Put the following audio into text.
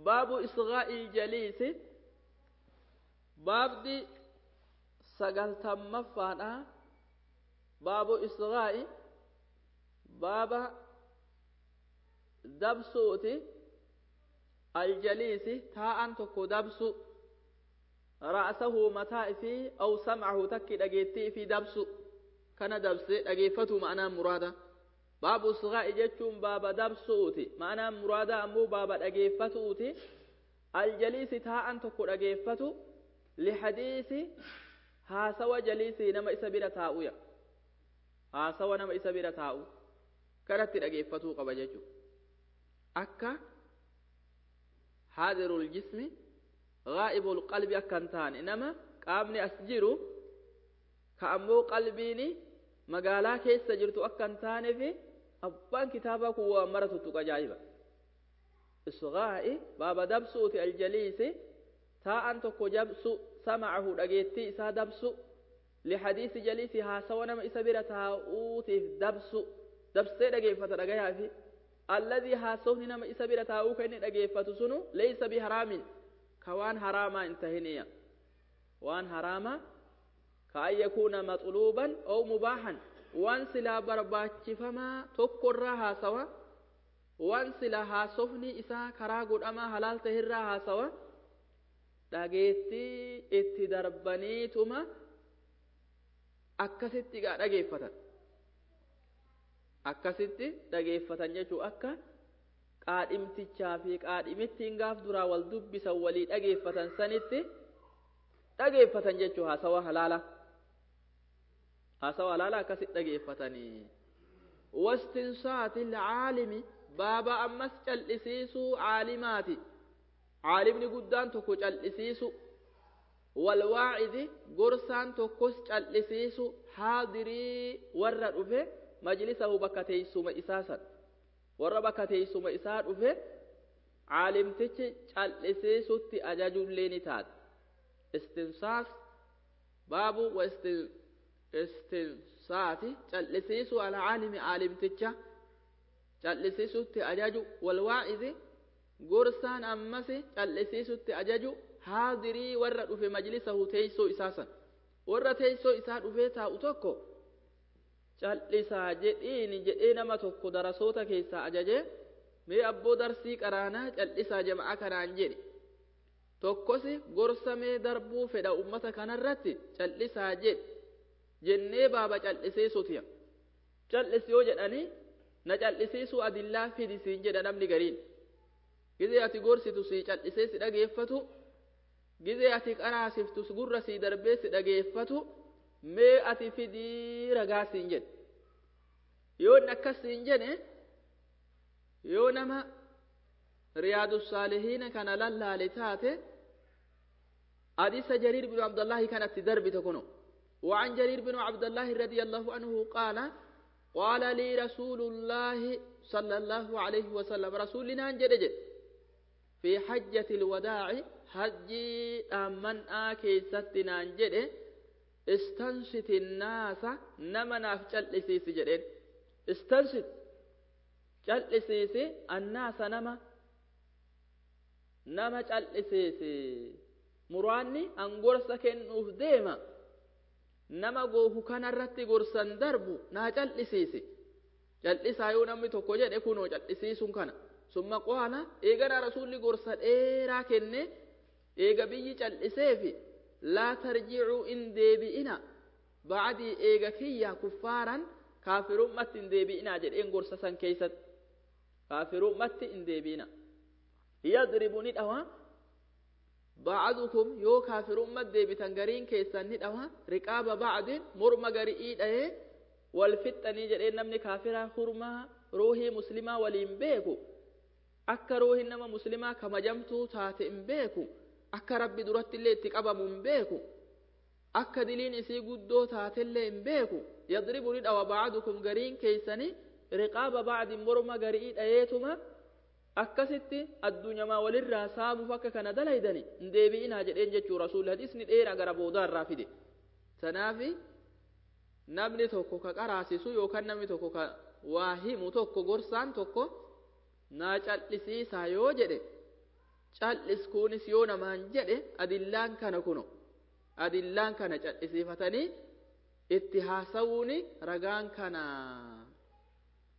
baabu isgaa'il jaliisi baabdi sagaltammaffaadha baabu isgaa'i baaba dabsuuti aljaliisi taa'an tokko dabsu ra'sahu mataa fi aw sam'ahu takki dhageettii fi dabsu kana dabse dhageeffatu ma'anaan muraada baabu isgaa'i jechuun baaba dabsuuti ma'anaan muraada ammoo baaba dhageeffatuuti aljaliisi taa'an tokko dhageeffatu lihadiisi haasawa jaliisii nama isa bira taa'uya haasawa nama isa bira taa'u kanatti dhageeffatuu qaba jechuudha akka haadirul jismi gaa'ibul qalbi akka hin taane nama qaamni as jiru ka ammoo qalbiin magaalaa keessa jirtu akka hin taaneef abbaan kitaabaa kun waan mara tuttuqa ajaa'iba isgaa'i baaba dabsuuti aljaliisi taa'an tokko jabsu samacahu dhageettii isaa dabsu lihadiisi jaliisi haasawa nama isa bira taa'uutiif dabsu dabsee dhageeffata dhagayaa fi alladii haasawni nama isa bira taa'uu ka inni dhageeffatu sunu leeysa biharaamin ka waan haraamaa hin tahiniya waan haraamaa ka an yakuuna maxluuban ow mubaahan waan silaa barbaachifamaa tokkorraa haasawa waan silaa haasofni isaa karaa godhamaa halaal tahirraa haasawa dhageettii itti darbaniituma akkasitti gaa dhageeffatan akkasitti dhageeffatan jechuun akka qaadhimtichaa fi qaadhimittiin gaaf duraa wal dubbisan walii dhageeffatan sanitti dhageeffatan jechuun haasawa halaala haasawa halaala akkasitti dhageeffatanii wastinsaati caalimi baaba ammas cal'isiisuu caalimaati caalimni guddaan tokko cal'isiisu walwaacidi gorsaan tokkos cal'isiisu haadirii warra dhufe majlisahu bakka teeysuma isaa san warra bakka teeysuma isaa dhufe caalimtichi cal'isiisutti ajajullee ni taate istinsaas baabu wa istinsaati cal'isiisu alcaalimi caalimticha cal'isiisutti ajaju walwaa'idi gorsaan ammas cal'isiisutti ajaju haadirii warra dhufe majlisahu teeysoo isaa san warra teeysoo isaa dhufee taa'u tokko cal'isaa jedhiini jedhee nama tokko darasoota keessaa ajaje mee abboo darsii qaraanaa cal'isaa jama'a kanaan jedhe tokkos gorsa mee darbuu fedha ummata kanarratti cal'isaa jedhe jennee baaba cal'isiisuutiya cal'is yoo jedhanii na cal'isiisuu adillaa fidi siin jedha namni gariin gizee ati gorsitu sii cal'isee si dhageeffatu gizee ati qaraasiftus gurra sii darbee si dhageeffatu mee ati fidii ragaa siin jedhe yoo inni akkas siin jedhe yoo nama riyaadu saalihiina kana lallaale taate حديث جرير بن عبد الله كانت درب تكونه وعن جرير بن عبد الله رضي الله عنه قال قال لي رسول الله صلى الله عليه وسلم رسولنا جدج في حجة الوداع حجي أمن آكي ستنا جد استنشت الناس نمنا في جلسيس جدين استنشت جلسيس الناس نما نما جلسيس muraanni an gorsa kennuuf deema nama goofu kanarratti gorsan darbu naa cal'isiisi cal'isaa yoo namni tokko jedhe kunoo cal'isiisuun kana summa qaala eegana rasuulli gorsa dheeraa kenne eega biyyi cal'iseefi laa tarjicuu in deebi'ina bacdii eega kiyya kuffaaran kaafirummatti in deebi'inaa jedheen gorsa san keeysatti kaafirummatti in deebi'ina yadribu ni dhawa بعضكم يو كافر أمة ديبتان غرين كيسان ندعوا رقاب بعض مرمى غريئي دهي والفتني جرين نمني كافرة خرما روحي مسلمة ولين بيكو أكا روحي نما مسلمة كما جمتو تاتي بيكو أكا ربي درات اللي تقبا من بيكو أكا دلين إسي قدو تاتي اللي بيكو يضرب ندعوا بعضكم غرين كيساني رقاب بعض مرمى غريئي دهيتما akkasitti addunyamaa walirraa saamuuf akka kana dalaydani hin deebi'inaa jedheen jechuu rasuulli hadisni dheeraa gara boodaa irraa fide sanaafi namni tokko ka qaraasisu yookaan namni tokko ka waa himu tokko gorsaan tokko naa cal'isiisaa yoo jedhe cal'is kunis yoo namaan jedhe adillaan kana kuno adillaan kana cal'isiifatanii itti haasawuuni ragaan kana